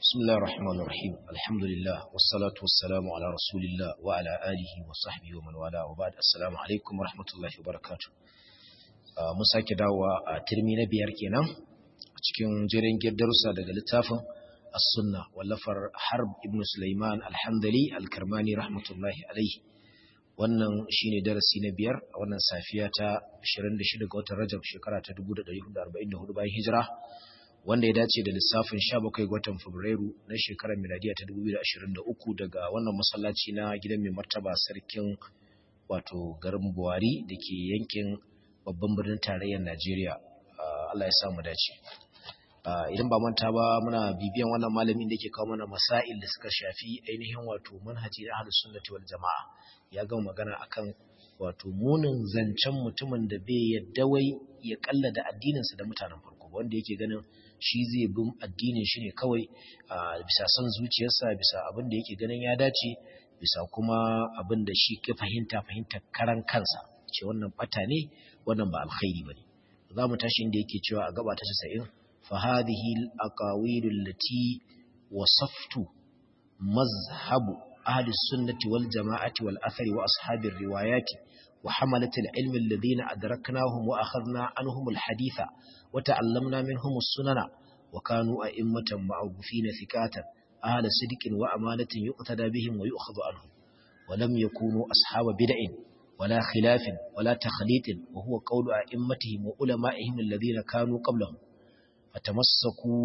بسم الله الرحمن الرحيم الحمد لله والصلاة والسلام على رسول الله وعلى آله وصحبه ومن والاه وبعد السلام عليكم ورحمة الله وبركاته mun sake dawowa a turmi na biyar kenan a cikin jirin darussa daga littafin as-sunna wallafar harb ibn sulaiman al-hamdali al-karmani rahmatullahi alaihi wannan shine darasi na biyar a wannan safiya ta 26 ga watan rajab shekara ta 1444 bayan hijira wanda ya dace da lissafin 17 ga watan Fabrairu na shekarar miladiya ta 2023 daga wannan masallaci na gidan mai martaba sarkin wato garin Buhari da ke yankin babban birnin tarayyar Najeriya. Allah ya samu dace. Idan ba manta ba muna bibiyan wannan malamin da ke kawo mana masail da suka shafi ainihin wato manhaji na ahlus sunnati wal jama'a. Ya gama magana akan wato munin zancen mutumin da bai yadda wai ya kallada addininsa da mutanen farko wanda yake ganin shi zai bin addinin shi ne kawai bisa son zuciyarsa bisa abin da yake ganin ya dace bisa kuma abin da shi ka fahimta fahimta karan kansa ce wannan bata ne wannan ba alkhairi bane za mu tashi inda yake cewa a gaba ta 90 fa hadhihi al-aqawil allati wasaftu mazhabu ahli sunnati wal jama'ati wal athari wa ashabir riwayati وحملة العلم الذين أدركناهم وأخذنا عنهم الحديث وتعلمنا منهم السنن وكانوا أئمة معروفين ثقاتا أهل صدق وأمانة يقتدى بهم ويؤخذ عنهم ولم يكونوا أصحاب بدع ولا خلاف ولا تخليط وهو قول أئمتهم وعلمائهم الذين كانوا قبلهم فتمسكوا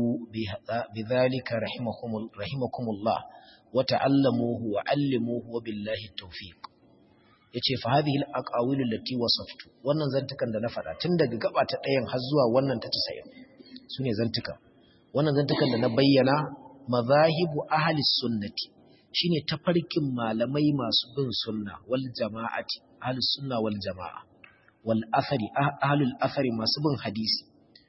بذلك رحمكم, رحمكم الله وتعلموه وعلموه وبالله التوفيق yace fa hadhihi al-aqawil allati wasaftu wannan zantukan da na faɗa tun daga gaba ta ɗayan har zuwa wannan ta 90 sune zantuka wannan zantukan da na bayyana mazahibu ahli sunnati shine tafarkin malamai masu bin sunna wal jama'ati ahli sunna wal jama'a wal athari ahlul athari masu bin hadisi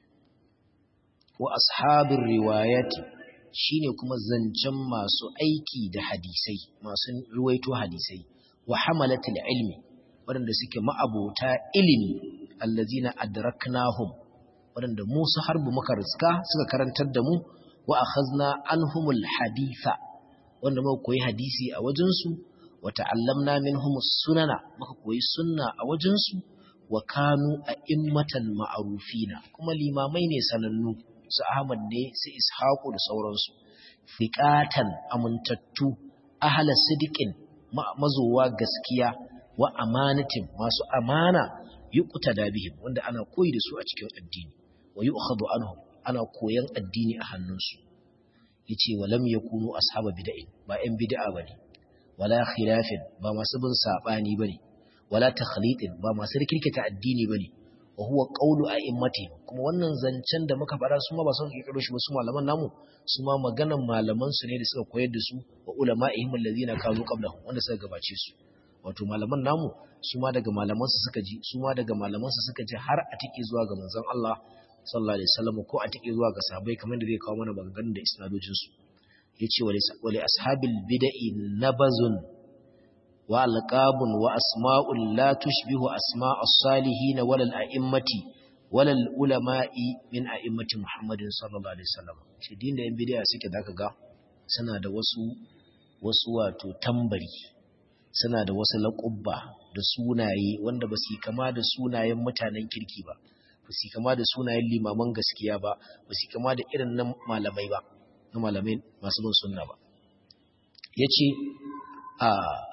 wa ashabir riwayati shine kuma zancen masu aiki da hadisai masu ruwaito hadisai wa hamalatul ilmi waɗanda suke ma'abota ilimi allazina adraknahum waɗanda mu su harbu muka riska suka karantar da mu wa akhazna anhumul haditha wanda muka koyi hadisi a wajen su wa ta'allamna minhumus sunana muka koyi sunna a wajen su wa kanu a'immatan ma'rufina kuma limamai ne sanannu su Ahmad ne su Ishaqu da sauransu fiqatan amintattu ahla sidiqin mazowa gaskiya wa amanatin masu amana yuqta da bihim wanda ana koyi da su a cikin addini wa yu'khadhu anhum ana koyan addini a hannunsu yace walam yakunu ashaba bid'in ba ɗan bid'a bane wala khilafin ba masu bin sabani bane wala takhlitin ba masu rikirkita addini bane wa huwa qawlu a'immati kuma wannan zancen da muka fara su ma ba son kiro shi ba su malaman namu su ma maganan malaman su ne da suka koyar da su wa ulama'ihim allazina kanu qablahum wanda suka gabace su wato malaman namu su ma daga malaman su suka ji su ma daga malaman su suka ji har a tike zuwa ga manzon Allah sallallahu alaihi wasallam ko a tike zuwa ga sahabbai kamar da zai kawo mana maganganun da isnadojin su yace wa li ashabil bid'i nabazun wa alqabun wa asma'un la tushbihu asma'as salihin wal a'immati wal ulama'i min a'immati Muhammadin sallallahu alaihi wasallam shi din da yan bid'a suke zaka ga suna da wasu wasu wato tambari suna da wasu laƙubba da sunaye wanda ba su kama da sunayen mutanen kirki ba ba su kama da sunayen limaman gaskiya ba ba su kama da irin nan malamai ba na malamai masu bin sunna ba yace a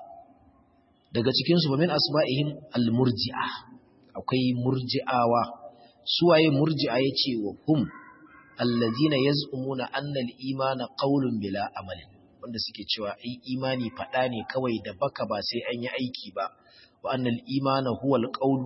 daga cikinsu ba min asma'ihim al-murji'a akwai murji'awa suwaye murji'a yace wa hum allazina yaz'umuna anna al-imana qawlun bila amalin wanda suke cewa ai imani fada ne kawai da baka ba sai an yi aiki ba wa anna al-imana huwa al-qawl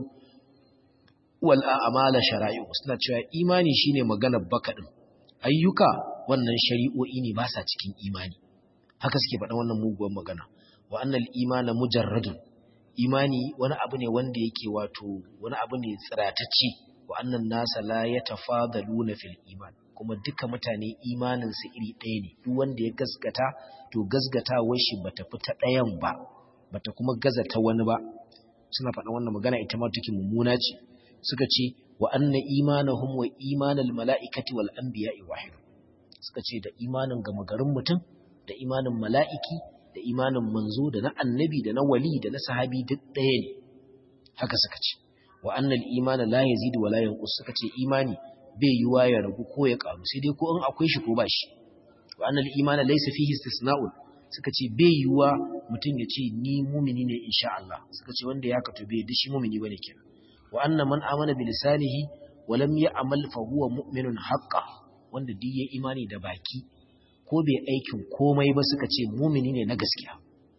wal a'mala shara'i'u suna cewa imani shine maganar baka din ayyuka wannan shari'o'i ne ba sa cikin imani haka suke faɗa wannan muguwar magana wa annal imana mujarradun imani wani abu ne wanda yake wato wani abu ne tsiratacce wa annan nasa la yatafadaluna fil iman kuma duka mutane imanin su iri ɗaya ne duk wanda ya gasgata to gasgatawar shi bata fita ɗayan ba bata kuma gaza ta wani ba suna faɗa wannan magana ita ma take mummuna ce suka ce wa anna imanahum wa imanal mala'ikati wal anbiya'i wahid suka ce da imanin gama garin mutum da imanin mala'iki da imanin manzo da na annabi da na wali da na sahabi duk ɗaya ne haka suka ce wa annal imana la yazidu wa la yanqus suka ce imani bai yiwa ya ragu ko ya karu sai dai ko in akwai shi ko ba shi wa annal imana laysa fihi istisna'un suka ce bai yiwa mutum ya ce ni mumini ne insha Allah suka ce wanda ya kato bai dishi mumini bane kenan wa anna man amana bi lisanihi wa lam ya'mal fa huwa mu'minun haqqan wanda duk ya imani da baki ko bai aikin komai ba suka ce mumini ne na gaskiya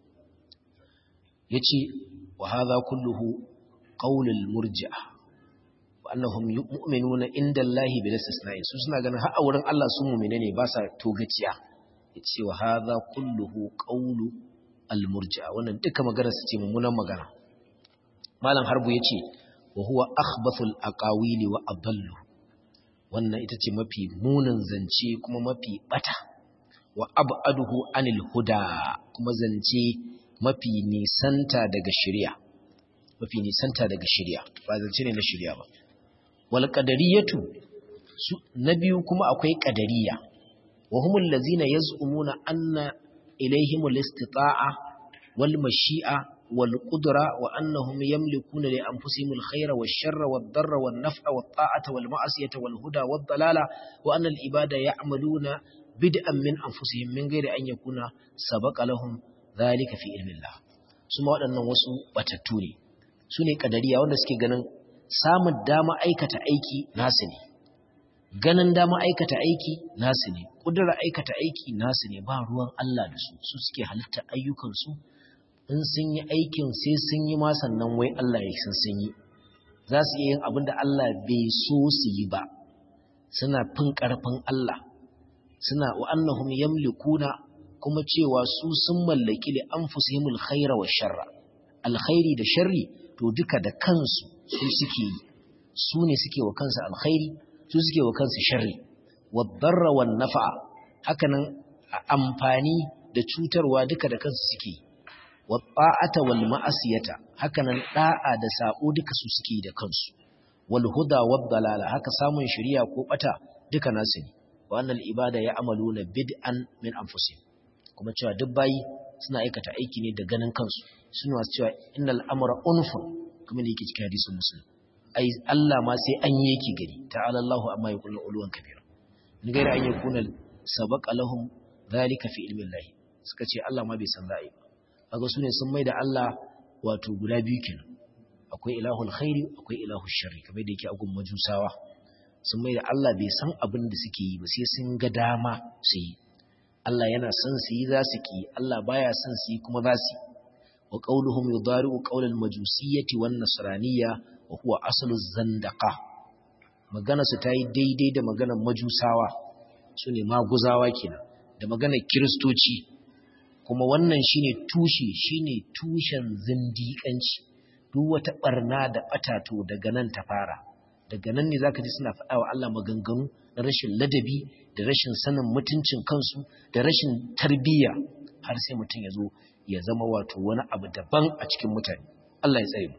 yace wa hadha kulluhu qaulul murji'a wa annahum mu'minuna inda Allah bil istisna'i su suna ganin har a wurin Allah su mu'mine ne ba sa togaciya yace wa hadha kulluhu qaulu al murji'a wannan duka magana su ce mummunan magana malam harbu yace wa huwa akhbathul aqawili wa adallu wannan ita ce mafi munin zance kuma mafi bata wa ab'aduhu anil huda kuma zance mafi nisanta daga shari'a mafi nisanta daga shari'a ba zance ne na shari'a ba wal qadariyatu na biyu kuma akwai qadariya wa humul ladzina yaz'umuna anna ilayhimul istita'a wal mashi'a wal qudra wa annahum yamlikuna li anfusihim al khayra wash sharra wad darra wan naf'a wat ta'ata wal ma'siyata wal huda wad dalala wa anna al ibada ya'maluna bid'an min anfusihim min ghairi an yakuna sabaqa lahum dhalika fi ilmi Allah suma waɗannan wasu batattu ne su ne kadariya wanda suke ganin samun dama aikata aiki nasu ne ganin dama aikata aiki nasu ne kudura aikata aiki nasu ne ba ruwan Allah da su su suke halitta ayyukansu in sun yi aikin sai sun yi ma sannan wai Allah ya san sun yi za su iya yin abin da Allah bai so su yi ba suna fin ƙarfin Allah suna wa annahum yamlikuna kuma cewa su sun mallaki li anfusihimul khaira wa sharra alkhairi da sharri to duka da kansu su suke yi su ne suke wa kansu alkhairi su suke wa kansu sharri wa darra wan nafa'a hakanan amfani da cutarwa duka da kansu suke wa ta'ata wal ma'asiyata hakanan da'a da sabo duka su suke da kansu wal huda wad dalala haka samun shari'a ko bata duka nasu ne wa annal ibada ya'maluna bid'an min anfusihim kuma cewa duk bayi suna aikata aiki ne da ganin kansu suna wasu cewa innal amra unfun kuma ne yake cikin hadisin muslim ai Allah ma sai an yi yake gari ta'ala Allahu amma yaqulu uluwan kabira ni gaira an yakuna sabaqa lahum zalika fi ilmi Allah suka ce Allah ma bai san za'i ba kaga su ne sun mai da Allah wato guda biyu kenan akwai ilahul khairi akwai ilahul sharri kamar da yake a gun majusawa sun mai da Allah bai san abin da suke yi ba sai sun ga dama su yi Allah yana son su yi za su ki Allah baya son su yi kuma za su wa qauluhum yudari'u qaulal majusiyyati wan nasraniyya wa huwa aslu zandaqa magana su tayi daidai da maganar majusawa sune maguzawa kenan da maganar kristoci kuma wannan shine tushe shine tushen zindiƙanci duk wata barna da batato daga nan ta fara daga nan ne zaka ji suna faɗa wa Allah maganganu na rashin ladabi da rashin sanin mutuncin kansu da rashin tarbiyya har sai mutum ya zo ya zama wato wani abu daban a cikin mutane Allah ya tsare mu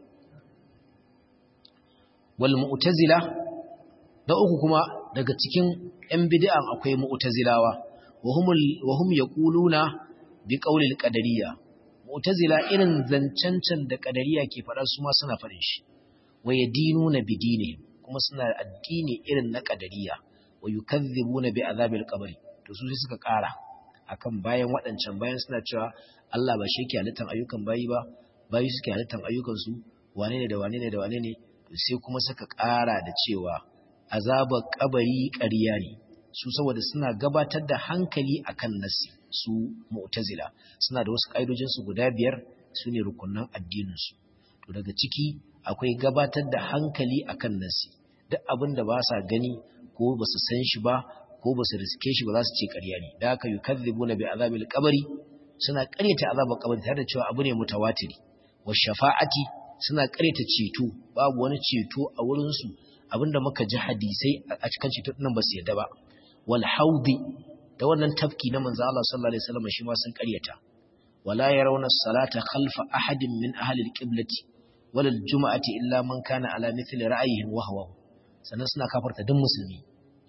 wal mu'tazila da uku kuma daga cikin ‘yan bid'an akwai mu'tazilawa, wa hum ya ƙuluna bi ƙaulil ƙadariya. Mu'tazila irin zancancan da ƙadariya ke faɗa su ma suna faɗin shi, wa ya dinu na bidine kuma suna addini irin na ƙadariya, wa yi kazzibu na bi azabil ƙabari, to su sai suka ƙara akan bayan waɗancan bayan suna cewa Allah ba shi ke halittar ayyukan bayi ba, bayi suke halittar ayyukansu, wane ne da wane ne da wane ne, sai kuma suka ƙara da cewa azabar kabari ƙarya ne su saboda suna gabatar da hankali akan nasi su mu'tazila suna da wasu ƙa'idojin su guda biyar su ne rukunan addinin su to daga ciki akwai gabatar da hankali akan nasi duk abin da ba sa gani ko ba su san shi ba ko ba su riske shi ba za su ce ƙarya ne da haka yukadzibuna bi azabil qabri suna ƙaryata azabar kabari tare da cewa abu ne mutawatiri wa shafa'ati suna ƙaryata ceto babu wani ceto a wurin su abinda muka ji hadisai a cikin ceto nan ba su yadda ba wal haudi da wannan tafki na manzo Allah sallallahu alaihi wasallam shi ma sun karyata wala yarawna salata khalfa ahadin min ahli alqiblati wala aljum'ati illa man kana ala mithli ra'yihi wa hawa sannan suna kafarta duk musulmi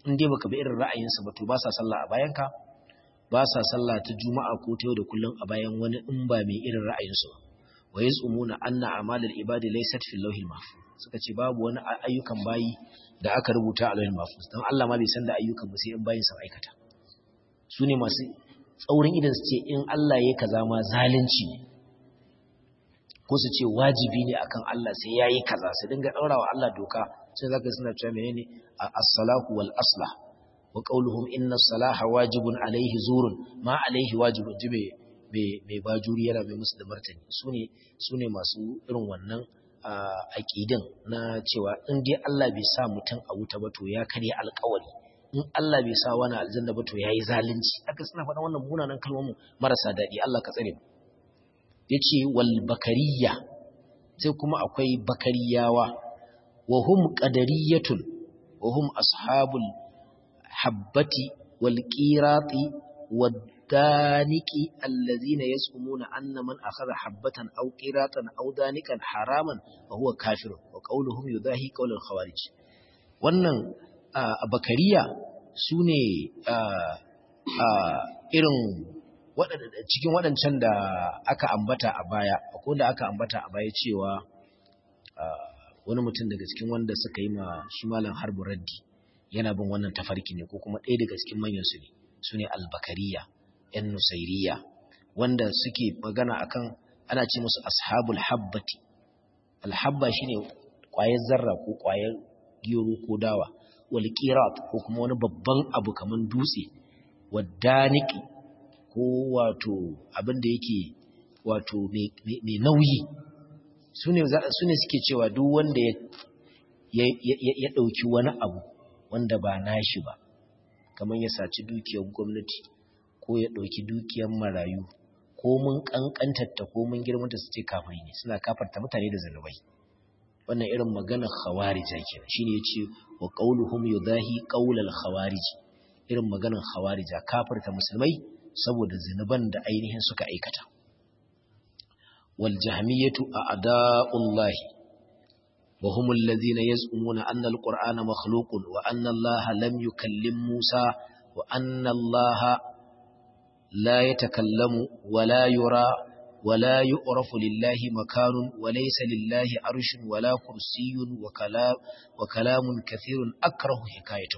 in dai baka bi irin ra'ayinsa ba to ba sa sallah a bayanka ba sa sallah ta juma'a ko ta yau da kullum a bayan wani in ba mai irin ra'ayinsu ba wa yaz'umuna anna a'malal ibadi laysat fil lawhil mahfuz suka ce babu wani ayyukan bayi da aka rubuta a lawhil mahfuz dan Allah ma bai san da ayyukan ba sai in bayin sa aikata su ne masu tsaurin idan su ce in Allah ya kaza ma zalunci ne ko su ce wajibi ne akan Allah sai yayi kaza su dinga daurawa Allah doka sai zaka suna cewa menene as-salahu wal aslah wa qawluhum inna as-salaha wajibun alayhi zurun ma alayhi wajibun jibe mai bajuri yana mai musu da martani su ne masu irin wannan aƙidin na cewa in dai Allah bai sa mutum a wuta ba to ya karya alƙawari in Allah bai sa wani aljanna ba to yayi zalunci haka suna faɗa wannan munanan kalmomin marasa daɗi Allah ka tsare mu yace wal bakariya sai kuma akwai bakariyawa wa hum qadariyatun wa hum ashabul habbati wal qirati wad الدانك الذين يزعمون أن من أخذ حبة أو قيراطا أو دانكا حراما فهو كافر وقولهم يضاهي قول الخوارج wannan bakariya su ne irin cikin waɗancan da aka ambata a baya akwai da aka ambata a baya cewa wani mutum daga cikin wanda suka yi ma shi malam harbu raddi yana bin wannan tafarki ne ko kuma ɗaya daga cikin manyan su ne su ne albakariya ‘yan nusairiya wanda suke magana akan ana ce musu ashabul habbati alhabba shine ƙwayar zarra ko ƙwayar gero ko dawa wal qirat ko kuma wani babban abu kaman dutse wadaniki ko wato abin da yake wato mai nauyi sune sune suke cewa duk wanda ya ya dauki wani abu wanda ba nashi ba kaman ya saci dukiyar gwamnati ko ya ɗauki dukiyar marayu ko mun ƙanƙantarta ko mun girmanta su ce kafiri ne suna kafarta mutane da zanubai wannan irin maganar khawarija kenan shine yace wa qauluhum yudahi qaulal khawarij irin maganar khawarija kafarta musulmai saboda zinuban da ainihin suka aikata wal jahmiyatu a'da'ullahi wa hum alladhina yaz'umuna anna al-qur'ana makhluqun wa anna allaha lam yukallim musa wa anna allaha لا يتكلم ولا يرى ولا يعرف لله مكان وليس لله عرش ولا كرسي وكلام, وكلام كثير أكره حكايته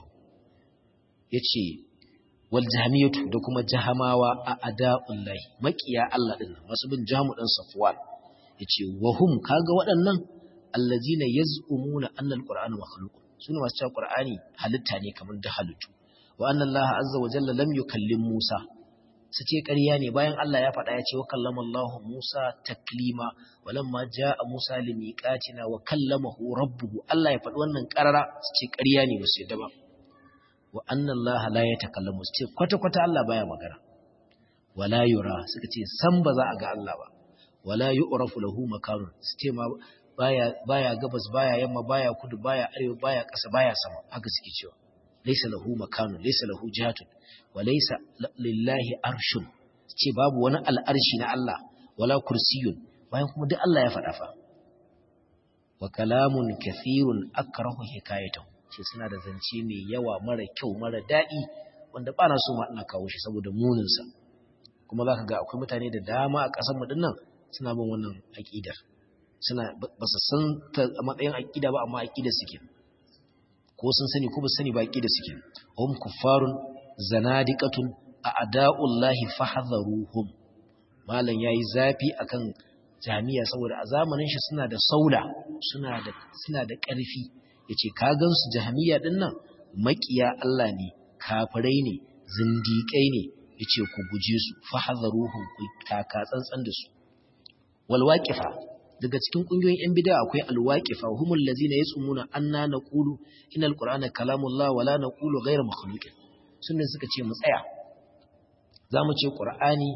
يتشي والجهمية دكما جهماوا أعداء الله مكيا الله إن مسبن جهم أن صفوان يتشي وهم كاغا waɗannan الذين يزعمون أن القرآن مخلوق sune masu cewa Qur'ani halitta ne kamar da halittu wa anna Allah azza wa jalla lam yukallim Musa su ce ƙarya ne bayan Allah ya faɗa ya ce wa kallama Allah Musa taklima walamma ja'a Musa limiqatina wa kallamahu rabbuhu Allah ya faɗi wannan ƙarara su ce ƙarya ne ba su yadda ba wa anna Allah la yatakallamu su ce kwata kwata Allah baya magana wala yura suka ce san ba za a ga Allah ba wala yu'rafu lahu makanun su ce ma baya baya gabas baya yamma baya kudu baya arewa baya ƙasa baya sama haka suke cewa laysa lahu makanun laysa lahu jihatun walaisa lillahi arshun ce babu wani al'arshi na Allah wala kursiyun bayan kuma duk Allah ya faɗa fa wa kalamun kathirun akrahu hikayatahu ce suna da zance mai yawa mara kyau mara daɗi wanda ba na so ma ina kawo shi saboda munin sa kuma zaka ga akwai mutane da dama a ƙasar mu dinnan suna bin wannan aqidar suna ba su san ta a matsayin aqida ba amma aqidar suke ko sun sani ko ba sani ba aqidar suke hum kuffarun zanadiqatun a'da'ullahi fahdharuhum malan yayi zafi akan jami'a saboda a zamanin shi suna da saula suna da suna da ƙarfi yace ka gansu jami'a din nan makiya Allah ne kafirai ne zindiƙai ne yace ku guje su fahdharuhum ku taka tsantsan da su wal waqifa daga cikin kungiyoyin yan bid'a akwai al waqifa humul ladzina yasumuna anna naqulu innal qur'ana kalamullah wala naqulu ghayra makhluqin sun suka ce mu tsaya za mu ce ƙur'ani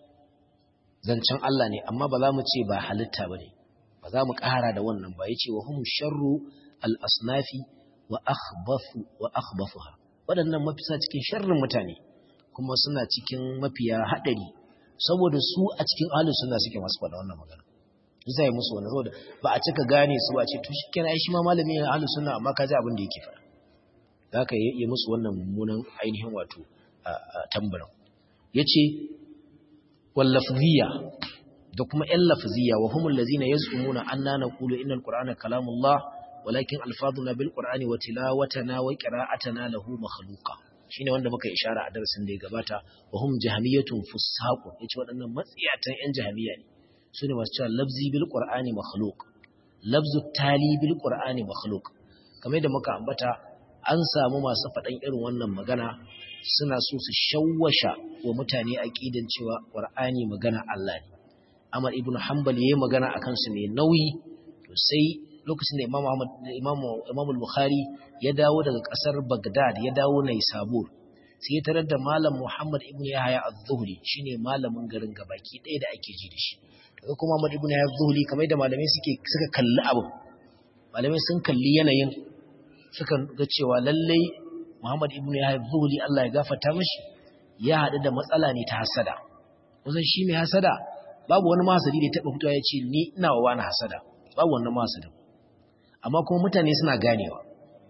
zancen Allah ne amma ba za mu ce ba halitta ba ne ba za mu ƙara da wannan ba ya ce wa hum sharru al'asnafi wa akhbafuha waɗannan mafisa cikin sharrin mutane kuma suna cikin mafiya haɗari saboda su a cikin ahalin suna suke masu faɗa wannan magana isa yi musu wani saboda ba a cika gane su ba ce to shi kenan shi ma malamin ahalin suna amma ka ji abin da yake faɗa da aka yi musu wannan mummunan ainihin wato tambarin yace wallafziya da kuma ‘yan lafziya wa humul lazina ya tsumuna an na naƙulu inal ƙura'ana kalamullah walakin alfaduna bil ƙura'ani wa tilawatana wa ƙira'atana lahu makhluqa shine wanda muka ishara a darasin da ya gabata wa hum jahamiyatun fusaqun yace waɗannan matsiyatan ‘yan jahamiyya ne su ne masu cewa lafzi bil ƙura'ani makhluq lafzu tali bil ƙura'ani makhluq kamar yadda muka ambata an samu masu faɗan irin wannan magana suna so su shawwasha wa mutane aqidan cewa ƙur'ani magana Allah ne Ahmad ibn Hanbal yayi magana akan su ne nauyi to sai lokacin da Imam Ahmad Imam Imam al-Bukhari ya dawo daga kasar Baghdad ya dawo Naisabur sai ya tarar da Malam Muhammad ibn Yahya az-Zuhri shine malamin garin gabaki ɗaya da ake ji da shi to kuma Muhammad ibn Yahya az-Zuhri kamar da malamai suke suka kalli abu malamai sun kalli yanayin suka ga cewa lallai Muhammad ibn Yahya az-Zuhri Allah ya gafarta mishi ya haɗu da matsala ne ta hasada kusan shi mai hasada babu wani mahasadi da ya taɓa fitowa ya ce ni ina wa wani hasada babu wannan mahasadin amma kuma mutane suna ganewa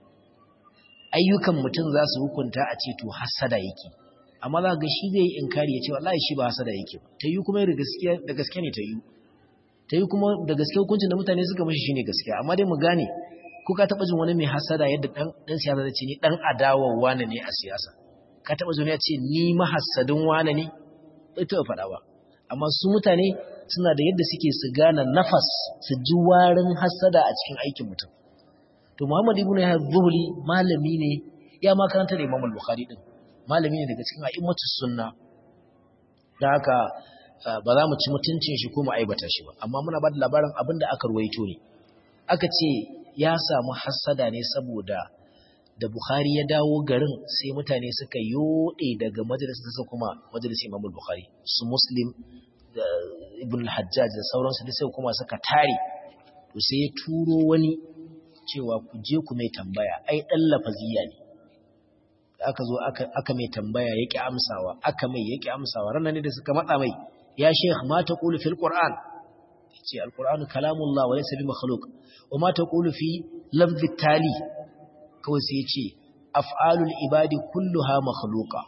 ayyukan mutum za su hukunta a ce to hasada yake amma za ga shi zai yi inkari ya ce wallahi shi ba hasada yake ba ta yi kuma da gaske ne ta yi ta yi kuma da gaske hukuncin da mutane suka mashi shine gaskiya amma dai mu gane ko ka taɓa jin wani mai hasada yadda ɗan siyasa zai ce ni ɗan adawar wane ne a siyasa ka taɓa jin ya ce ni mahassadin wane ne bai taɓa faɗa ba amma su mutane suna da yadda suke su gane nafas su ji warin hasada a cikin aikin mutum to Muhammad ibn Yahya Zuhri malami ne ya ma karanta da Imam al-Bukhari din malami ne daga cikin a'immatus sunna da haka ba za mu ci mutuncin shi ko mu aibata shi ba amma muna ba da labarin abin da aka ruwaito ne aka ce ya samu hasada ne saboda da Bukhari ya dawo garin sai mutane suka yode daga majalisar sa kuma majalisar Imam Bukhari su Muslim da Ibn Hajjaj da sauransu da sai kuma suka tare to sai ya turo wani cewa ku je ku mai tambaya ai dan lafaziya ne aka zo aka aka mai tambaya yake amsawa aka mai yake amsawa ranan ne da suka matsa mai ya sheikh ma taqulu fil qur'an yace al-qur'anu kalamullah wa laysa bi makhluq wa ma taqulu fi lafzi tali kawai sai ya ce af'alul ibadi kulluha makhluqa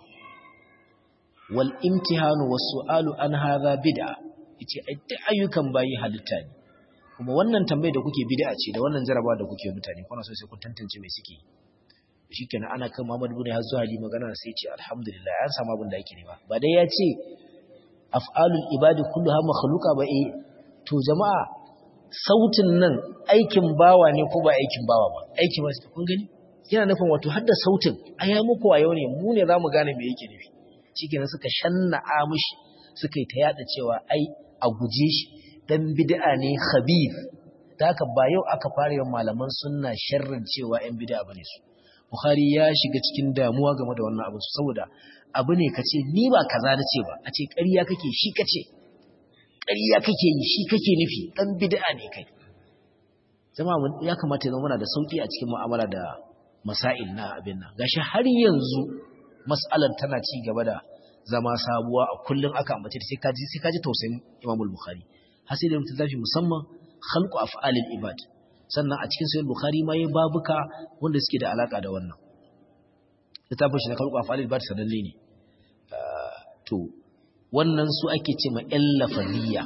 wal imtihanu was su'alu an hadha bid'a yace ai duk ayyukan bayi halitta ne kuma wannan tambayar da kuke bid'a ce da wannan jarabawa da kuke mutane kuna so sai kun tantance me suke shikenan ana kan Muhammad ibn Hazzu Ali magana sai ya ce alhamdulillah an samu abin da yake nema ba dai ya ce af'alul ibadi kulluha makhluqa ba eh to jama'a sautin nan aikin bawa ne ko ba aikin bawa ba aikin wasu kun gani yana nufin wato har da sautin a ya muku a yau ne mu ne za mu gane me yake nufi shi kenan suka shanna'a mushi suka yi ta yada cewa ai a guje shi dan bid'a ne khabith da haka ba yau aka fara yin malaman sunna sharrin cewa yan bid'a bane su bukhari ya shiga cikin damuwa game da wannan abu saboda abu ne kace ni ba kaza nace ba a ce ƙarya kake shi kace ƙarya kake yi shi kake nufi dan bid'a ne kai jama'a ya kamata ya zama muna da sauki a cikin mu'amala da masail na abin nan gashi har yanzu mas'alar tana ci gaba da zama sabuwa a kullun aka ambace sai kaji sai kaji tausayin Imam al-Bukhari har sai da mutum zafi musamman khalqu af'alil ibad sannan a cikin sahih Bukhari ma yayi babuka wanda suke da alaka da wannan littafin shi na khalqu af'alil ibad sanalle ne to wannan su ake ce ma lafaliya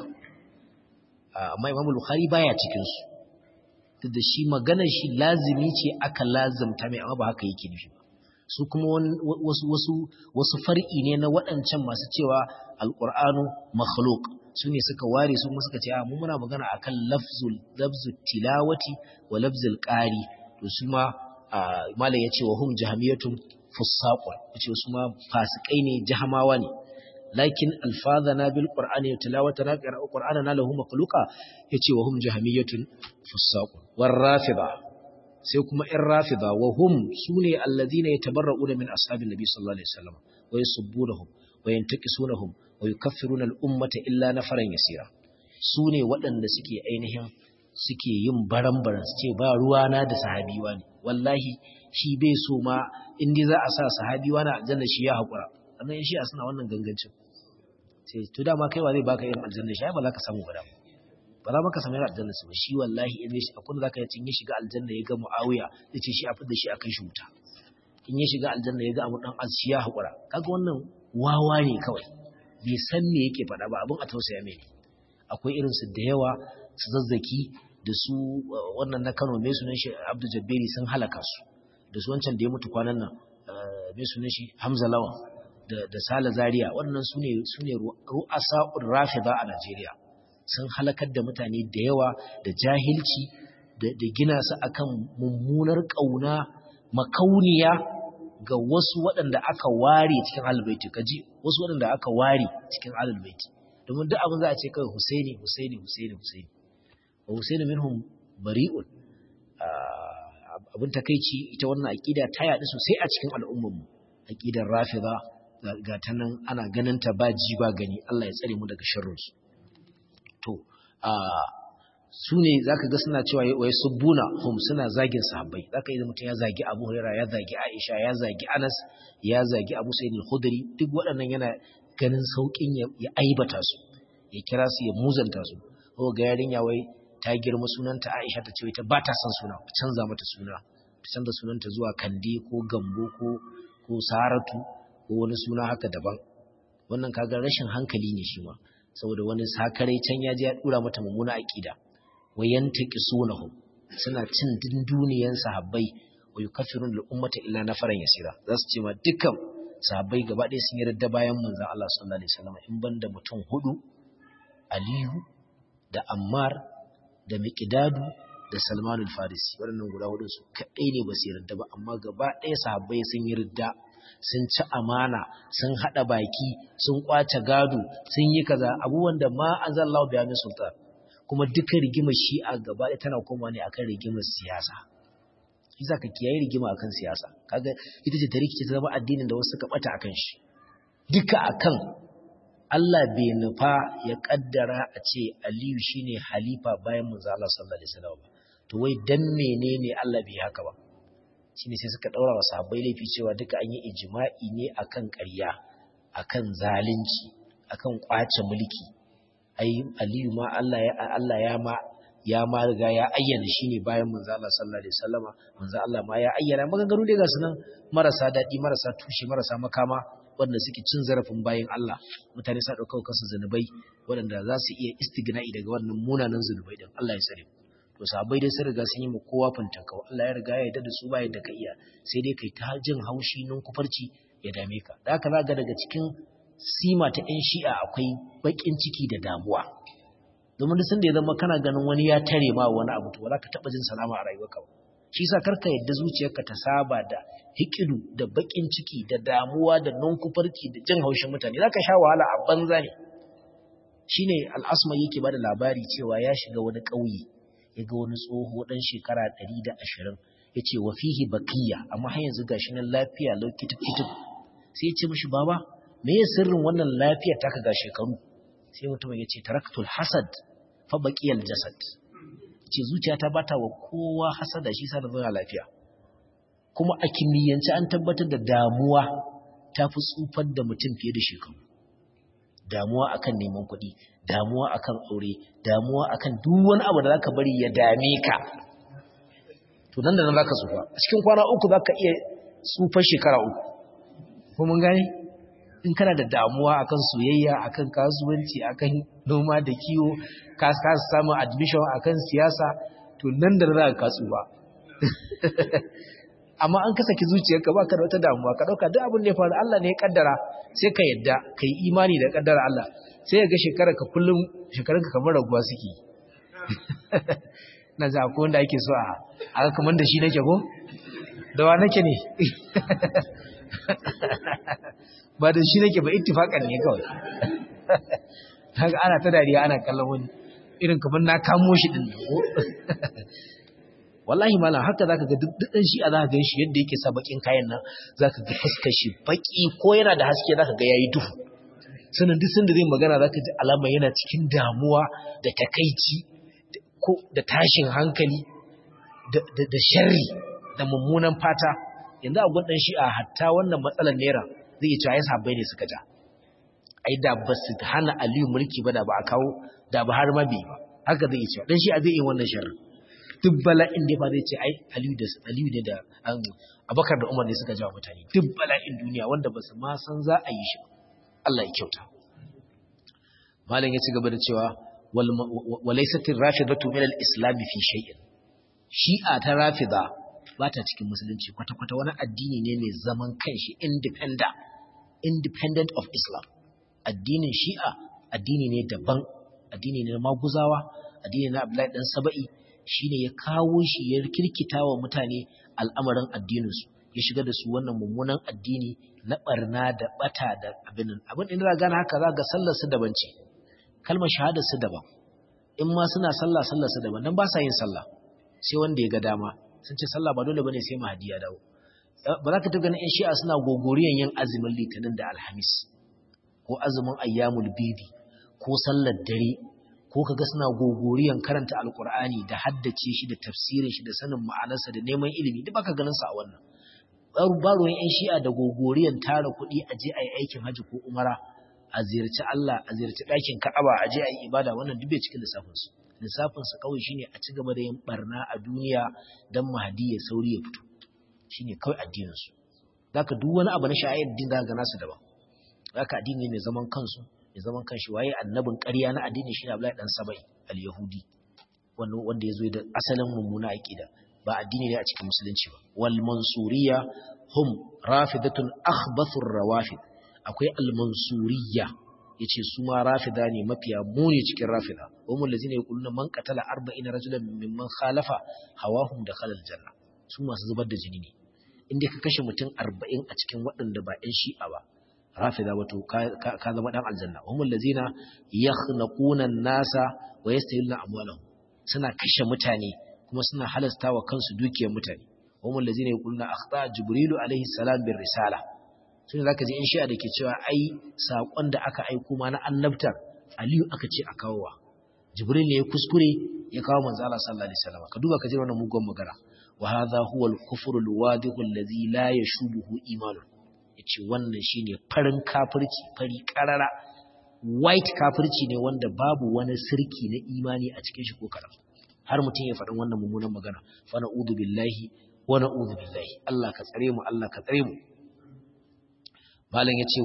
amma Imam al-Bukhari baya cikin su da shi maganar shi lazimi ce aka lazimta mai amma ba haka yake nufi ba su kuma wasu wasu wasu far'i ne na waɗancan masu cewa alqur'anu makhluq su ne suka ware su kuma suka ce a mu muna magana akan lafzul lafzul tilawati wa lafzul qari to su ma malai yace wa hum jahamiyatun fusaqun yace su ma fasikai ne jahamawa ne lakin alfazana bil qur'ani tilawatana qira'u qur'anana lahu makhluqa yace wa hum jahamiyatun fusaqun war rafida sai kuma in rafida wa hum sune alladhina yatabarra'una min ashabin nabi sallallahu alaihi wasallam wa yasubbunahum wa yantaqisunahum wa yukaffiruna al ummata illa nafaran yasira sune waɗanda suke ainihin suke yin baran-baran su ce ba ruwana da sahabi wani wallahi shi bai so ma in dai za a sa sahabi wani aljanna shi ya haƙura sannan shi a suna wannan gangancin sai to dama kaiwa zai baka irin aljanna shi ba za ka samu ba ba za maka samu irin aljanna su ba shi wallahi in shi akwai zaka yi cinye shiga aljanna ya ga muawiya zai ce shi a fidda shi akan shi wuta in ya shiga aljanna ya ga abu dan azshi ya haƙura kaga wannan wawa ne kawai bai san me yake faɗa ba abin a tausaya mai akwai irin su da yawa su zazzaki da su wannan na Kano mai sunan shi Abdul Jabbari sun halaka su da su wancan da ya mutu kwanan nan mai sunan shi Hamza Lawan da da Sala Zaria wannan sune sune ru'asa'ur rafida a Najeriya sun halakar da mutane da yawa da jahilci da gina su akan mummunar kauna makauniya ga wasu waɗanda aka ware cikin albaiti kaji wasu waɗanda aka ware cikin albaiti domin duk abin za a ce kai Husaini Husaini Husaini Husaini wa Husaini minhum bari'un abin takeici ita wannan aqida ta yaɗu sosai a cikin al'ummar mu aqidar rafida ga ta nan ana ganin ta ba ji ba gani Allah ya tsare mu daga sharrin su to su ne za ka ga suna cewa wai subbuna hum suna zagin sahabbai za ka yi da mutum ya zagi abu huraira ya zagi aisha ya zagi anas ya zagi abu sa'id al-khudri duk waɗannan yana ganin sauƙin ya aibata su ya kira su ya muzanta su ko ga yarinya wai ta girma sunanta aisha ta ce ta ba ta son suna canza mata suna ta canza sunanta zuwa kande ko gambo ko ko saratu ko wani suna haka daban wannan kaga rashin hankali ne shi ma saboda wani sakarai can ya je ya dura mata mummuna aqida wayantaki sunahum suna cin dinduniyan sahabbai wa yukaffirun lil ummata illa nafaran yasira zasu ce ma dukkan sahabbai gaba ɗaya sun yarda bayan manzon Allah sallallahu alaihi wasallam in banda mutum hudu Aliyu da Ammar da Miqdadu da Salman al-Farisi waɗannan guda hudu su kadai ne ba su yarda ba amma gaba ɗaya sahabbai sun yarda sun ci amana sun hada baki sun kwace gado sun yi kaza abubuwan da ma anzalallahu biya min sultan kuma duka rigimar shi'a gaba ɗaya tana koma ne akan rigimar siyasa isa ka kiyaye rigima akan siyasa kaga ita ce ta rikice ta zama addinin da wasu suka bata akan shi duka akan Allah bai nufa ya kaddara a ce Aliyu shine halifa bayan manzo Allah sallallahu alaihi wasallam to wai dan menene Allah bai haka ba shine sai suka daura wa sahabbai laifi cewa duka an yi ijma'i ne akan ƙarya akan zalunci akan kwace mulki ai Aliyu ma Allah ya Allah ya ma ya ma riga ya ayyana shine bayan manzo Allah sallallahu alaihi wasallama manzo Allah ma ya ayyana maganganu dai ga sunan marasa dadi marasa tushe marasa makama wanda suke cin zarafin bayan Allah mutane sa dauka kansu zanubai wanda za su iya istigna'i daga wannan munanan zanubai din Allah ya sare to sahabbai dai sun riga sun yi mu kowa fantanka Allah ya riga ya yarda da su ba yadda ka iya sai dai kai ta jin haushi nun kufarci ya dame ka da haka zaka daga cikin sima ta ‘yan shi'a akwai baƙin ciki da damuwa. Domin sun da ya zama kana ganin wani ya tare ma wani abu to ba za ka taɓa jin salama a rayuwarka ba. Shi sa karka yadda zuciyarka ta saba da hikidu da baƙin ciki da damuwa da nunkufarki da jin haushin mutane. Za ka sha wahala a banza ne. Shi ne al'asma yake ba da labari cewa ya shiga wani ƙauye, ya ga wani tsoho ɗan shekara ɗari da ashirin. Ya ce wa fihi bakiya amma har yanzu gashi nan lafiya lau kitip kitip. Sai ya ce mishi baba me ya sirrin wannan lafiyar taka ga shekaru sai mutum ya ce taraktul hasad fa baqiyal jasad ce zuciyata bata wa kowa hasada shi sa da zuwa lafiya kuma a kimiyyance an tabbatar da damuwa ta fi tsufar da mutum fiye da shekaru damuwa akan neman kuɗi damuwa akan aure damuwa akan duk wani abu da zaka bari ya dame ka to nan da nan zaka tsufa a cikin kwana uku zaka iya tsufar shekara uku ko mun gane in kana da damuwa akan soyayya akan kasuwanci akan noma da kiwo ka ka samu admission akan siyasa to nan da za ka kasu ba amma an kasaki zuciyarka ba ka da wata damuwa ka dauka duk abin da ya faru Allah ne ya kaddara sai ka yadda kai imani da kaddara Allah sai ya ga shekarar ka kullum shekarar ka kamar raguwa suke na za ko wanda ake so a aka kamar da shi nake ko da wa nake ne ba da shi nake ba ittifakan ne kawai haka ana ta dariya ana kallon wani irin kamar na kamo shi din ko wallahi malam haka zaka ga duk dan shi a zaka ga shi yadda yake sa bakin kayan nan zaka ga fuskar shi baki ko yana da haske zaka ga yayi duhu sanan duk sanda zai magana zaka ji alama yana cikin damuwa da takaici ko da tashin hankali da da sharri da mummunan fata yanzu a gwadan shi a hatta wannan matsalar naira zai yi cewa sahabbai ne suka ja ai da ba su hana aliyu mulki ba da ba a kawo da ba har mabi ba haka zai yi cewa dan shi a zai yi wannan sharri duk bala'in da ba zai ce ai aliyu da aliyu ne da abakar da umar ne suka jawo mutane duk bala'in duniya wanda ba su ma san za a yi shi Allah ya kyauta malam ya ci gaba da cewa walaisatin rafidatu min al-islam fi shay'in shi'a ta rafida ba ta cikin musulunci kwata-kwata wani addini ne mai zaman kanshi independent independent of islam addinin shi'a addini ne daban addini ne na maguzawa addini na abdullahi dan saba'i shine ya kawo shi ya kirkita wa mutane al'amarin addininsu ya shiga da su wannan mummunan addini na barna da bata da abin abin da gane haka za ga sallar su daban ce kalmar shahada su daban in ma suna sallah sallar su daban dan ba sa yin sallah sai wanda ya ga dama sun ce sallah ba dole bane sai mahadi ya dawo ba za ka ta ganin 'yan shi'a suna gogoriyan yin azumin litinin da alhamis ko azumin ayyamul bidi ko sallar dare ko kaga suna gogoriyan karanta alkur'ani da haddace shi da tafsirin shi da sanin ma'anarsa da neman ilimi duk baka ganin sa a wannan baruwan 'yan shi'a da gogoriyan tara kuɗi a je a yi aikin hajji ko umara a ziyarci Allah a ziyarci ɗakin Ka'aba a je a yi ibada wannan duk bai cikin lissafinsu lissafinsu kawai shine a ci gaba da yin barna a duniya don mahadi ya sauri ya fito shine kawai addininsu zaka duk wani abu na sha'ayar din zaka gana su daban zaka addini ne zaman kansu ne zaman kanshi waye annabin ƙarya na addini shine Abdullahi dan Sabai al-Yahudi wanda wanda yazo da asalin mummuna aqida ba addini ne a cikin musulunci ba wal mansuriyya hum rafidatun akhbathur rawafid akwai al-mansuriyya yace su ma rafida ne mafiya muni cikin rafida umul lazina yaquluna man qatala 40 rajulan mimman khalafa hawahum dakhala al-janna su masu zubar da jini ne inda ka kashe mutum 40 a cikin waɗanda ba ɗan shi'a ba rafida wato ka zama ɗan aljanna umul lazina yakhnaquna an-nasa wa yastahiluna amwalahum suna kashe mutane kuma suna halasta wa kansu dukiyar mutane umul lazina yaquluna akhta jibrilu alaihi salam bir risala sun za ka ji in shi'a da ke cewa ai saƙon da aka aiko ma na annabtar aliyu aka ce a kawowa jibril ne ya kuskure ya kawo manzo Allah sallallahu alaihi wasallam ka duba ka ji wannan mugun magana wa hadha huwa al-kufru al-wadihu alladhi la yashubuhu iman yace wannan shine farin kafirci fari karara white kafirci ne wanda babu wani sirki na imani a cikin shi ko karam har mutum ya faɗin wannan mummunan magana fa na'udhu billahi wa na'udhu billahi Allah ka tsare mu Allah ka tsare mu malam yace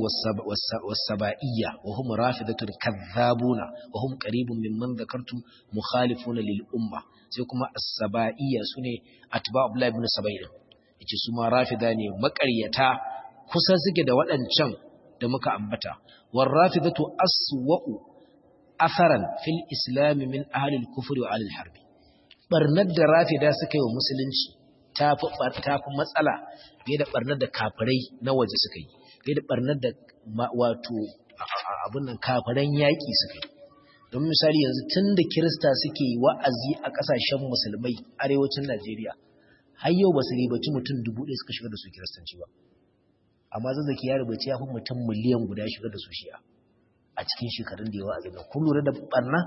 wasaba'iyya wa hum rafidatul kadhabuna wa hum qaribun mimman dhakartu mukhalifuna lil umma sai kuma as-saba'iyya sune atba abdullah ibn saba'in yace su ma rafida ne makaryata kusa suke da waɗancan da muka ambata war rafidatu aswa'u atharan fil islam min ahli al-kufr wa ahli al-harb barnar da rafida suka yi wa musulunci tafi tafi matsala fiye da barnar da kafirai na waje suka yi fiye da barnar da wato abin nan kafaran yaƙi suka yi don misali yanzu tun da kirista suke wa'azi a ƙasashen musulmai arewacin najeriya har yau ba su ribaci mutum dubu ɗaya suka shiga da su kiristanci ba amma zazzaki ya rubuci ya fi mutum miliyan guda shiga da su shi'a a cikin shekarun da ya wa'azi na kun lura da barna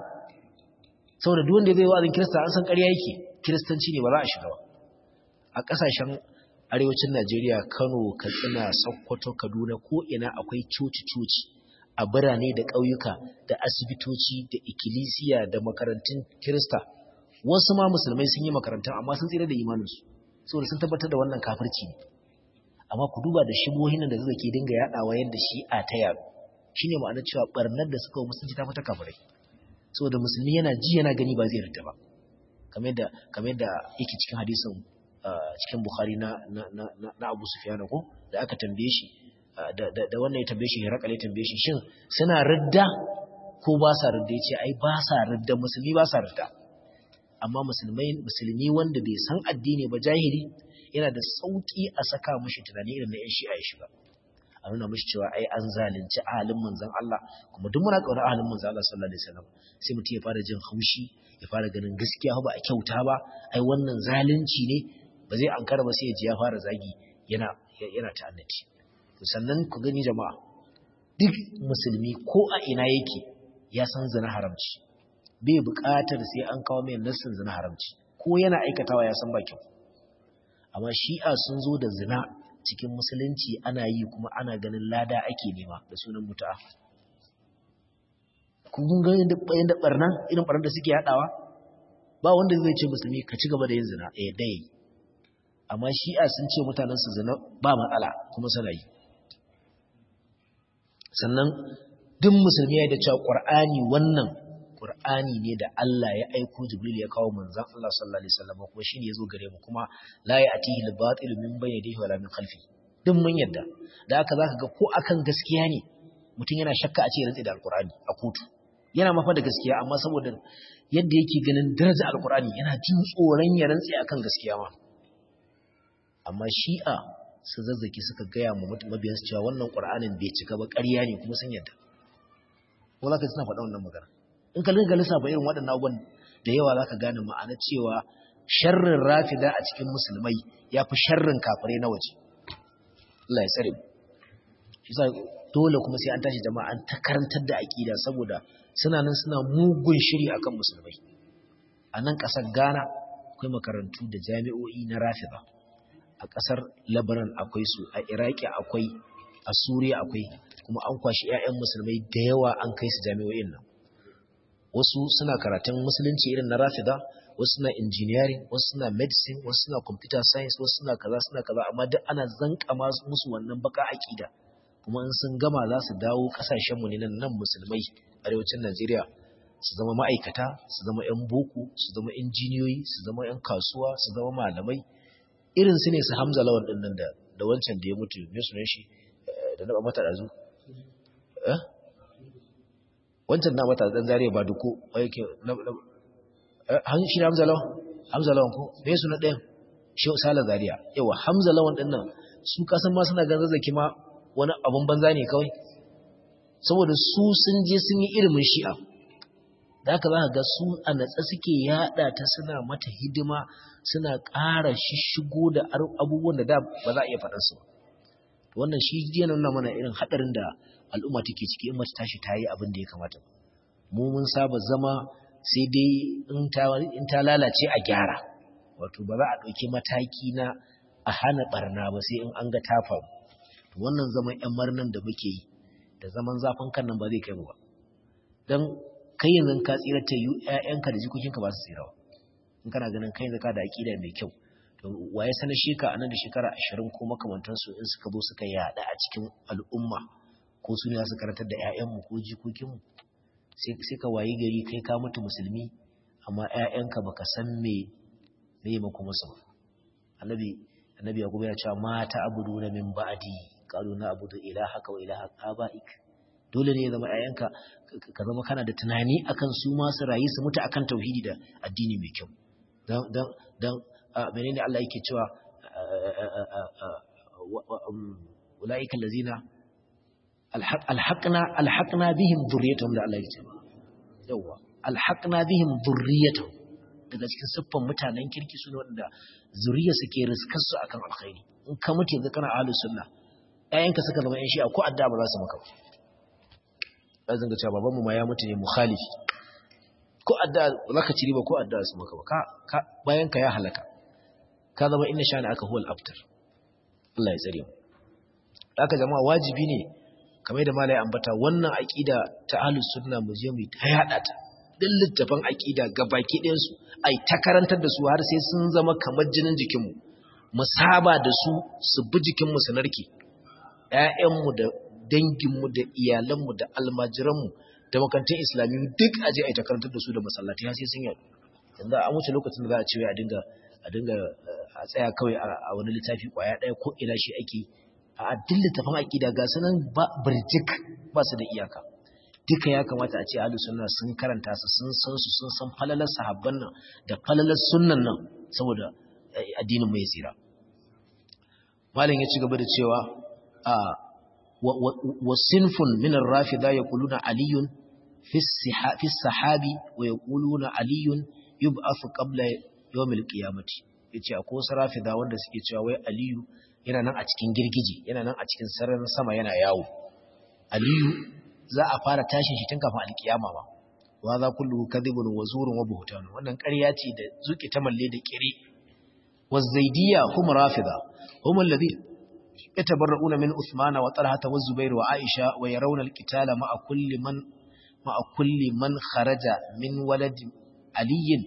saboda duk wanda zai wa'azin kirista an san ƙarya yake kiristanci ne ba za a shiga ba a ƙasashen arewacin Najeriya Kano Katsina Sokoto Kaduna ko ina akwai coci-coci a birane da ƙauyuka da asibitoci da ikkilisiya da makarantun Kirista wasu ma musulmai sun yi makarantun amma sun tsira da imaninsu saboda sun tabbatar da wannan kafirci ne amma ku duba da shigohin da zai ke dinga yaɗawa yadda shi'a ta yaro shine ma'ana cewa barnar da suka musulunci ta fita kafirai saboda musulmi yana ji yana gani ba zai rita ba kamar yadda kamar yadda yake cikin hadisin cikin Bukhari na na Abu Sufyan ko da aka tambaye shi da wannan ya tambaye shi Herakal ya tambaye shi shin suna ridda ko ba sa ridda yace ai ba sa ridda musulmi ba sa ridda amma musulmai musulmi wanda bai san addini ba jahili yana da sauki a saka mishi tunani irin na yan shi'a ya shiga a nuna mishi cewa ai an zalunci ahalin manzon Allah kuma duk muna kauna ahalin manzon Allah sallallahu alaihi wasallam sai mutum ya fara jin haushi ya fara ganin gaskiya ba a kyauta ba ai wannan zalunci ne ba zai ankara ba sai ya ji ya fara zagi yana yana ta'annati sannan ku gani jama'a duk musulmi ko a ina yake ya san zina haramci bai buƙatar sai an kawo mai nassin zina haramci ko yana aikatawa ya san ba kyau amma shi'a sun zo da zina cikin musulunci ana yi kuma ana ganin lada ake nema da sunan mutu'a kun ga yadda barna irin barnar da suke haɗawa ba wanda zai ce musulmi ka ci gaba da yin zina eh dai amma shi'a sun ce mutanen su zina ba matsala kuma suna yi sannan duk musulmi ya da cewa qur'ani wannan qur'ani ne da Allah ya aiko jibril ya kawo manzon Allah sallallahu alaihi wasallam kuma shine yazo gare mu kuma la ya'tihi al-batil min bayni yadihi wala min khalfi duk mun yadda da haka zaka ga ko akan gaskiya ne mutum yana shakka a ce rantsi da alqur'ani a kotu yana mafa da gaskiya amma saboda yadda yake ganin daraja alqur'ani yana jin tsoron ya rantsi akan gaskiya ma amma shi'a su zazzaki suka gaya mu mabiyan su cewa wannan qur'anin bai cika ba ƙarya ne kuma sun yadda ko zaka suna faɗa wannan magana in ka linga lissafa irin waɗannan abubuwan da yawa zaka gane ma'ana cewa sharrin rafida a cikin musulmai ya fi sharrin kafirai na waje Allah ya tsare mu shi dole kuma sai an tashi jama'a an ta karantar da aqida saboda suna nan suna mugun shiri akan musulmai a nan ƙasar Ghana akwai makarantu da jami'o'i na rafida a ƙasar Lebanon akwai su a Iraki akwai a Suriya akwai kuma an kwashi 'ya'yan musulmai da yawa an kai su jami'o'in nan wasu suna karatun musulunci irin na rafida wasu suna engineering wasu suna medicine wasu suna computer science wasu suna kaza suna kaza amma duk ana zanka musu wannan baka aƙida kuma in sun gama za su dawo kasashen mu ne nan nan musulmai arewacin Najeriya su zama ma'aikata su zama 'yan boko su zama injiniyoyi su zama 'yan kasuwa su zama malamai irin su ne su Hamza Lawan din nan da da wancan da ya mutu me sunan shi da na mata dazu eh wancan na mata dan zariya ba duko yake han shi Hamza Lawan Hamza Lawan ko me sunan ɗayan shi Sala Zariya yawa Hamza Lawan din nan su kasan ma suna ganin zazzaki ma wani abun banza ne kawai saboda su sun je sun yi ilimin shi'a da haka za ka ga su a natsa suke yada ta suna mata hidima suna ƙara shishigo da abubuwan da da ba za a iya faɗar su wannan shi yana nuna mana irin haɗarin da al'umma take ciki in mace tashi ta yi abin da ya kamata mu mun saba zama sai dai in ta lalace a gyara wato ba za a ɗauki mataki na a hana ɓarna ba sai in an ga ta faru wannan zaman ‘yan marnan da muke yi da zaman zafin kan nan ba zai kai mu ba don kai yanzu ka tsira ta yi ‘ya'yanka da jikokinka ba su tsira ba in kana ganin kai yanzu ka da aƙida mai kyau to waye sanar sheka a nan da shekara ashirin ko makamantansu in suka zo suka yaɗa a cikin al'umma ko su ne za su karantar da ‘ya'yanmu ko jikokinmu sai ka wayi gari kai ka mutu musulmi amma ‘ya'yanka baka san me me mako musu ba annabi annabi ya kuma ya ce mata abudu na min ba'di qalu na abudu ilahaka wa ilaha abaik dole ne ya zama ayyanka ka zama kana da tunani akan su ma su rayu su mutu akan tauhidi da addini mai kyau dan dan dan menene Allah yake cewa ulaika allazina alhaqna alhaqna bihim dhurriyyatuhum da Allah yake cewa yawa alhaqna bihim dhurriyyatuhum daga cikin siffan mutanen kirki su ne waɗanda zuriya suke riskar su akan alkhairi in ka mutu yanzu kana ahlus sunna ƴaƴanka suka zama ƴan shi'a ko adda ba za su maka ba zan ga cewa babanmu ma ya mutu ne mukhalifi ko adda ba za ka ci riba ko adda su maka ba ka bayan ka ya halaka ka zama inna shani aka huwal abtar Allah ya tsare mu haka jama'a wajibi ne kamar da malai ambata wannan aqida ta ahlus sunna mu je mu ta yada ta duk littafan aqida gabaki ɗayan su ai ta karantar da su har sai sun zama kamar jinin jikinmu mu saba da su su bi jikinmu su narke ƴaƴanmu da danginmu da iyalanmu da almajiranmu da makantin islami duk aje ai ta karantar da su da masallatai har sai sun yadu yanzu an wuce lokacin da za a ce a dinga a dinga a tsaya kawai a wani littafi kwaya ɗaya ko ina shi ake a duk littafin aqida ga sunan ba birjik ba su da iyaka duka ya kamata a ce ahlus sunna sun karanta su sun san su sun san falalar sahabban nan da falalar sunnan nan saboda addinin mu ya tsira malam ya ci gaba da cewa a wa sinfun min ar-rafida yaquluna aliyun fi fi sahabi wa yaquluna aliyun yub'athu qabla yawm al-qiyamati yace akwai wasu rafida wanda suke cewa wai aliyu yana nan a cikin girgije yana nan a cikin sararin sama yana yawo aliyu za a fara tashin shi tun kafin alkiyama ba wa za kullu kadhibun wa zurun wa buhtan wannan ƙarya ce da zuki ta malle da kire والزيدية هم رافضة هم الذين يتبرؤون من أثمان وطلحة والزبير وعائشة ويرون القتال مع كل من مع كل من خرج من ولد علي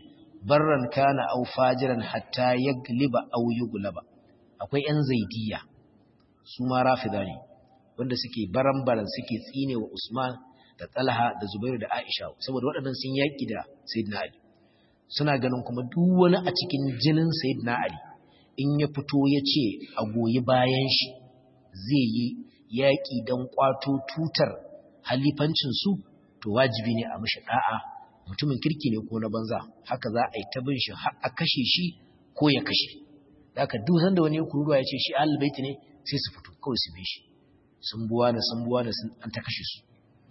barran kana aw fajiran hatta yagliba aw yughlaba akwai yan zaidiya su ma rafida ne wanda suke baran-baran suke tsine wa Usman da Talha da Zubairu da Aisha saboda waɗannan sun yaki da Sayyidina Ali suna ganin kuma duk wani a cikin jinin Sayyidina Ali in ya fito ya ce a goyi bayan shi zai yi yaƙi don ƙwato tutar halifancinsu to wajibi ne a mashi ɗa'a mutumin kirki ne ko na banza haka za a yi ta bin shi har a kashe shi ko ya kashe da aka duk sanda wani kururuwa ya ce shi ahalbaiti ne sai su fito kawai su bi shi sun buwa na sun buwa na sun an ta kashe su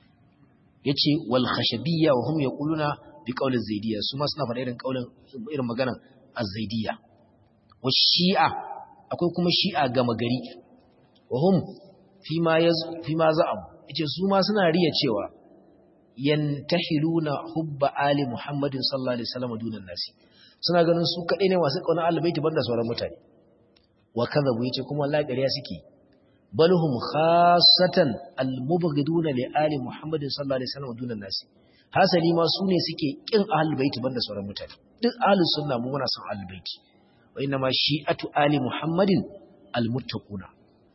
ya ce wal khashabiyya wa hum yaquluna bi qawli zaidiyya su ma suna faɗa irin qaulin irin maganar az-zaidiyya wa shi'a akwai kuma shi'a gama gari wa hum fi ma yaz fi ma za'am yace su ma suna riya cewa yantahiluna hubba ali muhammadin sallallahu alaihi wasallam dunan nasi suna ganin su kadai ne masu kauna albayti banda sauran mutane wa kadhabu yace kuma wallahi ƙarya suke bal hum khassatan almubghiduna li ali muhammadin sallallahu alaihi wasallam dunan nasi hasali ma su ne suke kin ahlul baiti banda sauran mutane duk ahlus sunna mu muna son ahlul baiti wa inna ma shi'atu ali muhammadin almuttaquna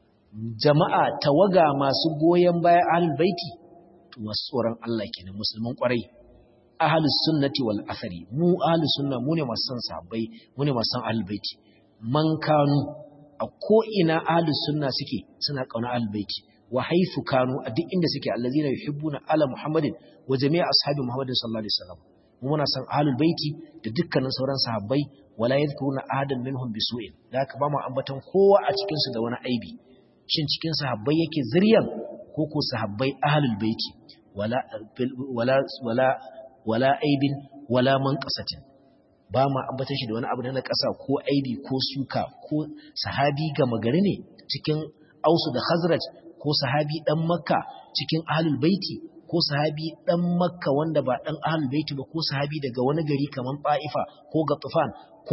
jama'a tawaga masu goyen bayan ahlul baiti to masu tsoron Allah kenan musulman kwarai ahlus sunnati wal athari mu ahlus sunna mu ne masu son sahabbai mu ne masu son ahlul baiti man kanu a ko ina ahlus sunna suke suna kauna ahlul baiti wa haythu kanu a duk inda suke allazina yuhibbuna ala muhammadin wa jami'a ashabi muhammadin sallallahu alaihi wasallam mu muna son ahlul baiti da dukkanin sauran sahabbai wala yadhkuruna ahadan minhum bisu'in da haka ba mu ambaton kowa a cikin su da wani aibi shin cikin sahabbai yake zuriyan ko ko sahabbai ahlul baiti wala wala wala wala aibin wala manqasatin ba ma ambata shi da wani abu na ƙasa ko aibi ko suka ko sahabi gama gari ne cikin ausu da khazraj ko sahabi dan makka cikin ahlul baiti ko sahabi dan makka wanda ba dan ahlul baiti ba ko sahabi daga wani gari kaman ta'ifa ko gatufan ko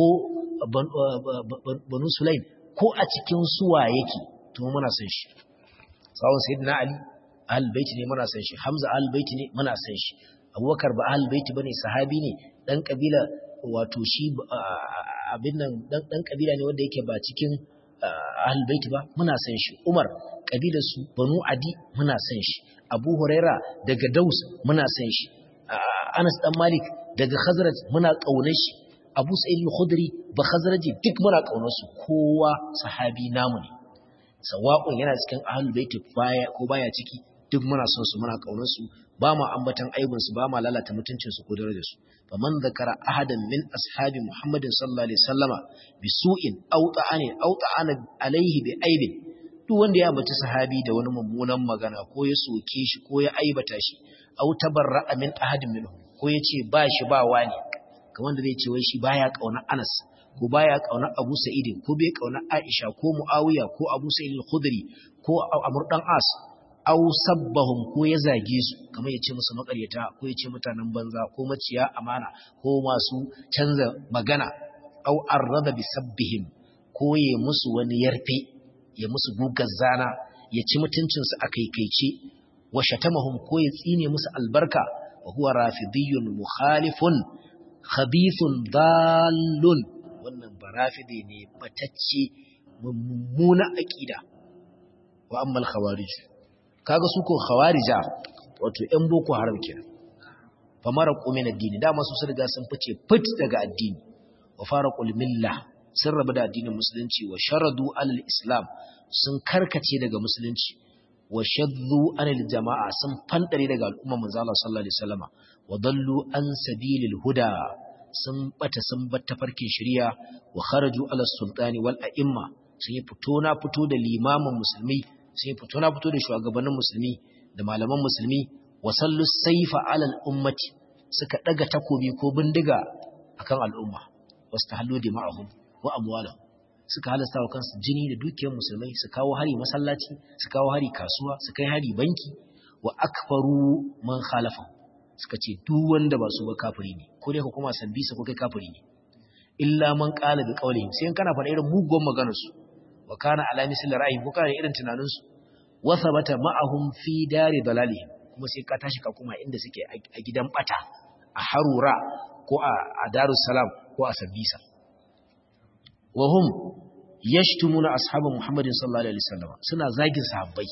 banu sulaim ko a cikin suwa yake to muna san shi sawun sayyidina ali ahlul baiti ne muna san shi hamza ahlul baiti ne muna san shi abubakar ba ahlul baiti bane sahabi ne dan kabila wato shi abin nan dan kabila ne wanda yake ba cikin ahlul baiti ba muna san shi umar kabilar su banu adi muna san shi abu huraira daga daus muna san shi anas dan malik daga khazraj muna kaunar shi abu sa'id al-khudri ba khazraji duk muna kaunar su kowa sahabi namu ne sawa'un yana cikin ahlul baiti baya ko baya ciki duk muna son su muna kaunar su ba ma ambatan aibin su ba ma lalata mutuncin su ko darajar su faman zakara ahadan min ashabi muhammadin sallallahu alaihi wasallama bi su'in aw ta'ani aw ta'ana alaihi bi aibin duk wanda ya ambaci sahabi da wani mummunan magana ko ya soke shi ko ya aibata shi aw tabarra'a min ahadin minhum ko ya ce ba shi ba wani kamar da zai ce wai shi baya kauna Anas ko baya kauna Abu Sa'id ko bai kauna Aisha ko Muawiya ko Abu Sa'id al-Khudri ko Amr dan As aw sabbahum ko ya zage su kamar ya ce musu makaryata ko ya ce mutanen banza ko maciya amana ko masu canza magana aw arrada bi sabbihim ko ya musu wani yarfe ya musu gugar zana ya ci mutuncin su akaikaice wa shatamahum ko ya tsine musu albarka wa huwa rafidiyyun mukhalifun khabithun dallun wannan barafide ne batacce mummuna aqida wa amma al-khawarij kaga su ko khawarija wato ƴan boko haram kenan fa maraqu min ad-din dama su sun riga sun fice fit daga addini wa faraqul milla sun rabu da addinin musulunci wa sharadu alal islam sun karkace daga musulunci wa shaddu anil jama'a sun fandare daga al'ummar manzo Allah sallallahu alaihi wasallama wa dallu an sabilil huda sun bata sun batta farkin shari'a wa kharaju ala sultani wal a'imma sun yi fito na fito da limamin musulmi sun yi fito na fito da shugabannin musulmi da malaman musulmi wa sallu saifa ala ummati suka daga takobi ko bindiga akan al'umma wasu tahallu dima'ahum wa amwalahum suka halasta wa kansu jini da dukiyar musulmai su kawo hari masallaci su kawo hari kasuwa su kai hari banki wa akfaru man khalafa suka ce duk wanda ba su ba kafiri ne ko dai ka kuma sabbi su ko kai kafiri ne illa man qala bi qawlihim sai kana faɗa irin mugun maganar su wa kana ala misli ra'ayi ko kana irin tunanin su wa thabata ma'ahum fi dari dalalihim kuma sai ka tashi ka kuma inda suke a gidan bata a harura ko a darussalam ko a sabisa wahum yashtumuna ashabu muhammadin sallallahu alaihi wasallam suna zagin sahabbai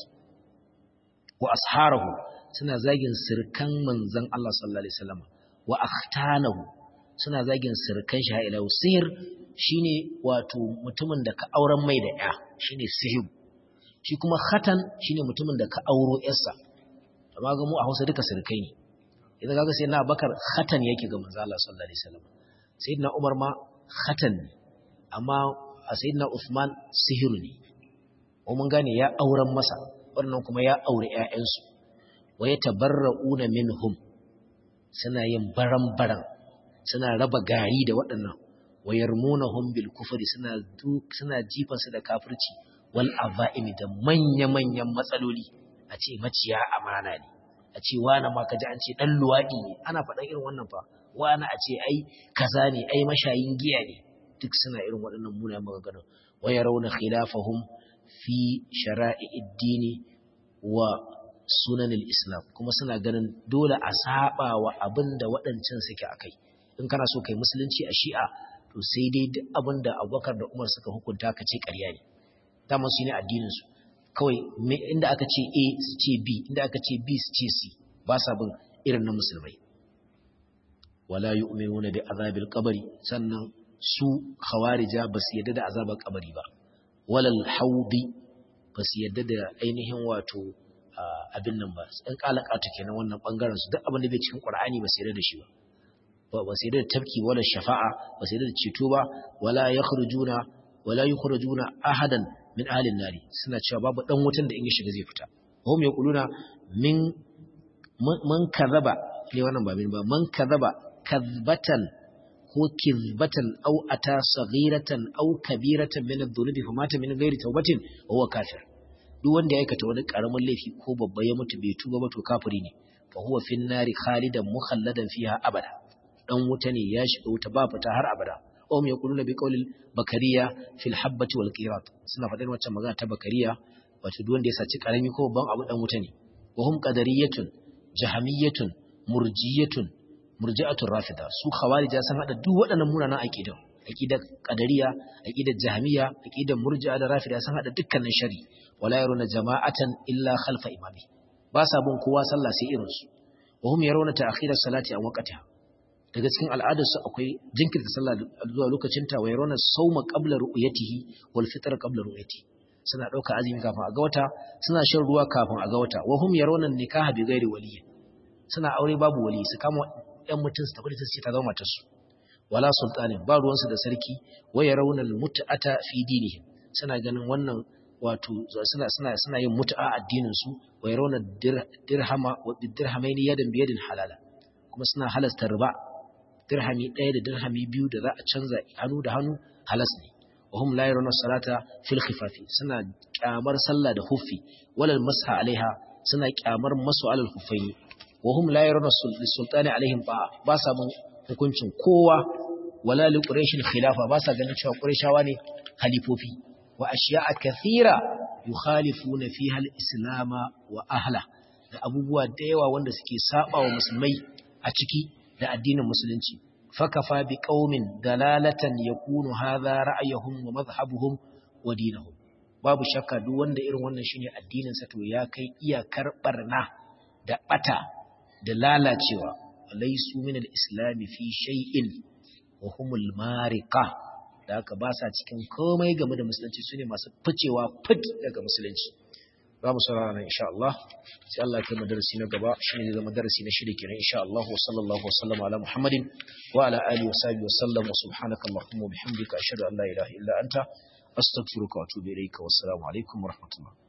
wa asharahu suna zagin sirkan manzon Allah sallallahu alaihi wasallam wa akhtanahu suna zagin sirkan shi ila sihir shine wato mutumin da ka auren mai da ya shine sihir shi kuma khatan shine mutumin da ka auro yarsa amma ga mu a Hausa duka sirkai ne idan kaga sai na Bakar khatan yake ga manzo Allah sallallahu alaihi wasallam sayyidina Umar ma khatan ne amma a sayyidina Uthman sihiru ne ko mun gane ya auren masa wannan kuma ya aure ƴaƴansu wa yatabarrauna minhum suna yin baran-baran suna raba gari da waɗannan wa yarmunahum bil kufri suna suna jifan su da kafirci wal azaimi da manya-manyan matsaloli a ce maciya amana ne a ce wani ma kaji an ce dan luwaɗi ne ana faɗan irin wannan fa wani a ce ai kaza ne ai mashayin giya ne duk suna irin waɗannan munayen maganganun wa yarawna khilafahum fi shara'i'id dini wa sunanil islam kuma suna ganin dole a saba wa abin da waɗancan suke akai in kana so kai musulunci a shi'a to sai dai duk abin da abubakar da umar suka hukunta ka ce ƙarya ne dama su ne addininsu kawai inda aka ce a su ce b inda aka ce b su ce c ba sa bin irin na musulmai wala yu'minuna bi azabil qabri sannan su khawarija ba su yadda da azabar kabari ba walal haudi ba su yadda da ainihin wato abin nan ba ɗan kalakatu kenan wannan bangaren su duk abin da bai cikin qur'ani ba su yadda da shi ba ba su yadda da tafki wala shafa'a ba su yadda da ceto ba wala yakhrujuna wala yukhrujuna ahadan min ahlin nari suna cewa babu dan wutan da in ya shiga zai fita hum yaquluna min man kadhaba ne wannan ba min ba man kadhaba kadhbatan ko kizbatan aw ata saghiratan aw kabiratan min adh-dhunubi fa mata min ghairi tawbatin huwa kafir duk wanda ya aikata wani karamin laifi ko babba ya mutu bai tuba ba to kafiri ne fa huwa fin nari khalidan mukhalladan fiha abada dan wuta ne ya shiga wuta ba fita har abada um yaquluna bi qawlil bakariya fil habbati wal qirat suna faɗin wacce magana ta bakariya wato duk wanda ya saci karami ko babban abu dan wuta ne wa hum qadariyatun jahamiyatun murjiyatun murji'atul rafida su khawarija sun hada duk waɗannan munanan aqidan aqidar qadariya aqidar jahmiya aqidar murji'a da rafida sun hada dukkanin shari wala yaruna jama'atan illa khalfa imami ba sa bin kowa sallah sai irin su wa hum yarawna ta'khiras salati an waqtiha daga cikin al'adar su akwai jinkirta sallah zuwa lokacin ta wa yarawna sawma qabla ru'yatihi wal fitr qabla ru'yatihi suna dauka azumi kafin a ga wata suna shan ruwa kafin a ga wata wa hum yarawna nikaha bi ghairi waliyyi suna aure babu wali su kama ‘yan mutum su tabbata ce ta zama matarsu, wala sultanin ba ruwansu da sarki, waya raunar mutu'ata fi dinihim suna ganin wannan wato suna suna suna yin mutu'a addininsu, waya raunar dirhama wa dirhamaini yadan biyadin halala, kuma suna halasta riba, dirhami ɗaya da dirhami biyu da za a canza hannu da hannu halas ne. wa hum la yarawna salata fil khifafi suna kyamar sallah da huffi walal masha alaiha suna kyamar masu alal huffaini wa hum la yarawna sultani alaihim ba ba sa mun hukuncin kowa wala li quraishin khilafa ba sa ganin cewa quraishawa ne khalifofi wa ashiya'a kathira yukhalifuna fiha al-islam wa ahla da abubuwa da yawa wanda suke saba wa musulmai a ciki da addinin musulunci fakafa bi qaumin dalalatan yakunu hadha ra'ayuhum wa madhhabuhum wa dinuhum babu shakka duk wanda irin wannan shine addinin sa to ya kai iyakar barna da bata da lalacewa laysu min al-islam fi shay'in wa humul mariqa da haka ba sa cikin komai game da musulunci sune masu ficewa fit daga musulunci za mu saurara nan insha Allah sai Allah ya kai mu darasi na gaba shine zai zama darasi na shida kenan insha Allah wa sallallahu wa sallama ala Muhammadin wa ala alihi wa sahbihi wa sallam wa subhanaka allahumma wa bihamdika ashhadu an la ilaha illa anta astaghfiruka wa atubu ilayka wa assalamu alaikum wa rahmatullah